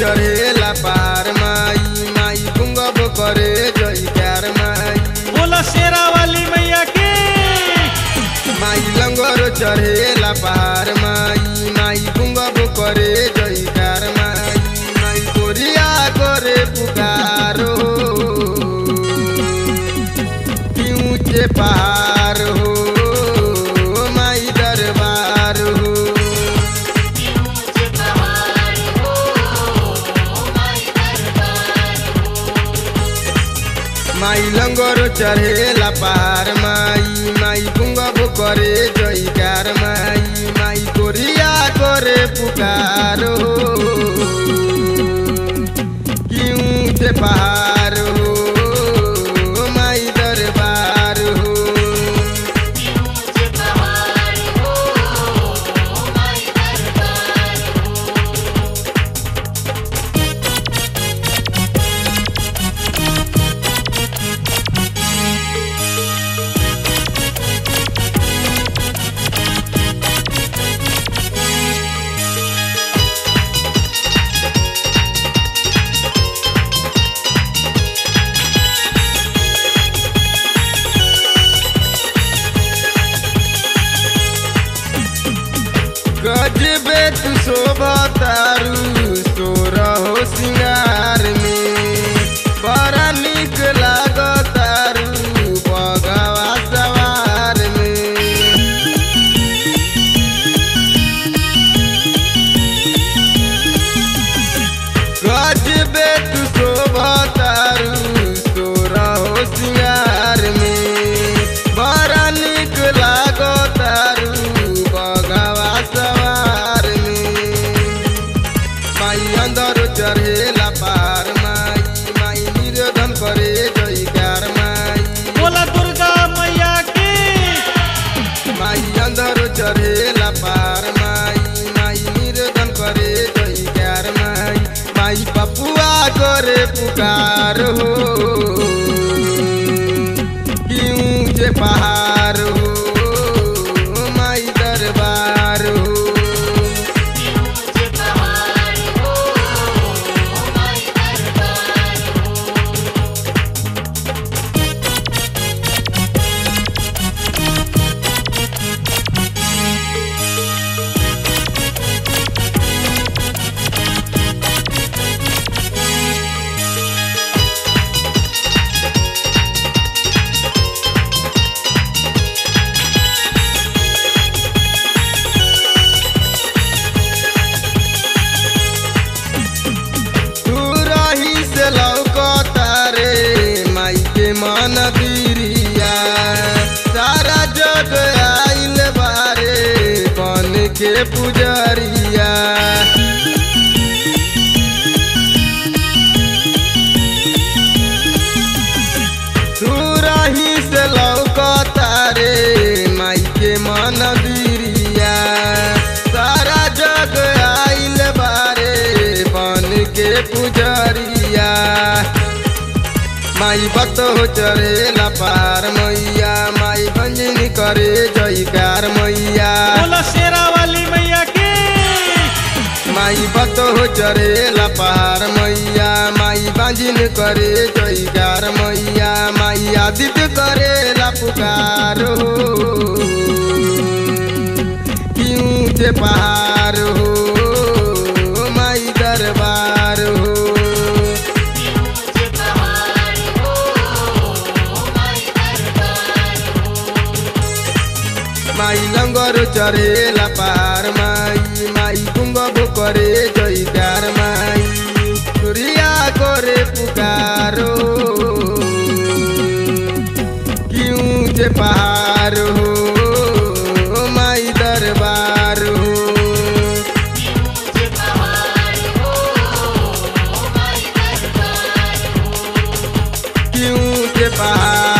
चढ़ेला पार माई माई गुंगब करे जयकार माई बोला शेरा वाली मैया की माई लंगर चढ़ेला पार माई माई गुंगब करे जयकार माई माई कोरिया करे पुकारो की ऊंचे पहाड़ हो माई दरबार हो माई लंगर चढ़ेला पार माई माई गुंगब करे जयकार माई माई कोरिया करे पुकारो क्यों से पहाड़ हो माई दरबार हो गजबे तू शोभा तारू सोरहो सिंगार में बड़ा निक लाग तारू बगवा सवार में गजबे तू शोभा तारू सोरहो सिंगार में बड़ा निक लाग तारू बगवा सवार में माई अंदर चढ़ेला पार माई माई निरोधन करे जयकार माई बोला दुर्गा मैया की माई अंदर चढ़ेला पार माई माई निरोधन करे जयकार माई माई पपुआ करे पुकार हो क्यों जे पहाड़ हो माई दरबार हो तू रही से लौकता रे माई के मन बिरिया सारा जग आइल बारे बन के पुजरिया तू रही से लौकता रे माई के मन बिरिया सारा जग आइल बारे बन के पुजरिया माई भक्त हो चढ़ेला पार मैया माई भंजनी करे जयकार मैया बोला शेरा वाली मैया की माई भक्त हो चढ़ेला पार मैया माई बांजिन करे जयकार मैया माई आदित्य करेला पुकार हो क्यों से पहाड़ हो माई दरबार हो माई लंगर चढ़ेला पार माई माई गुंगब करे जयकार माई सूर्या करे पुकारो क्यों जे पहाड़ हो माई दरबार हो क्यों जे पहाड़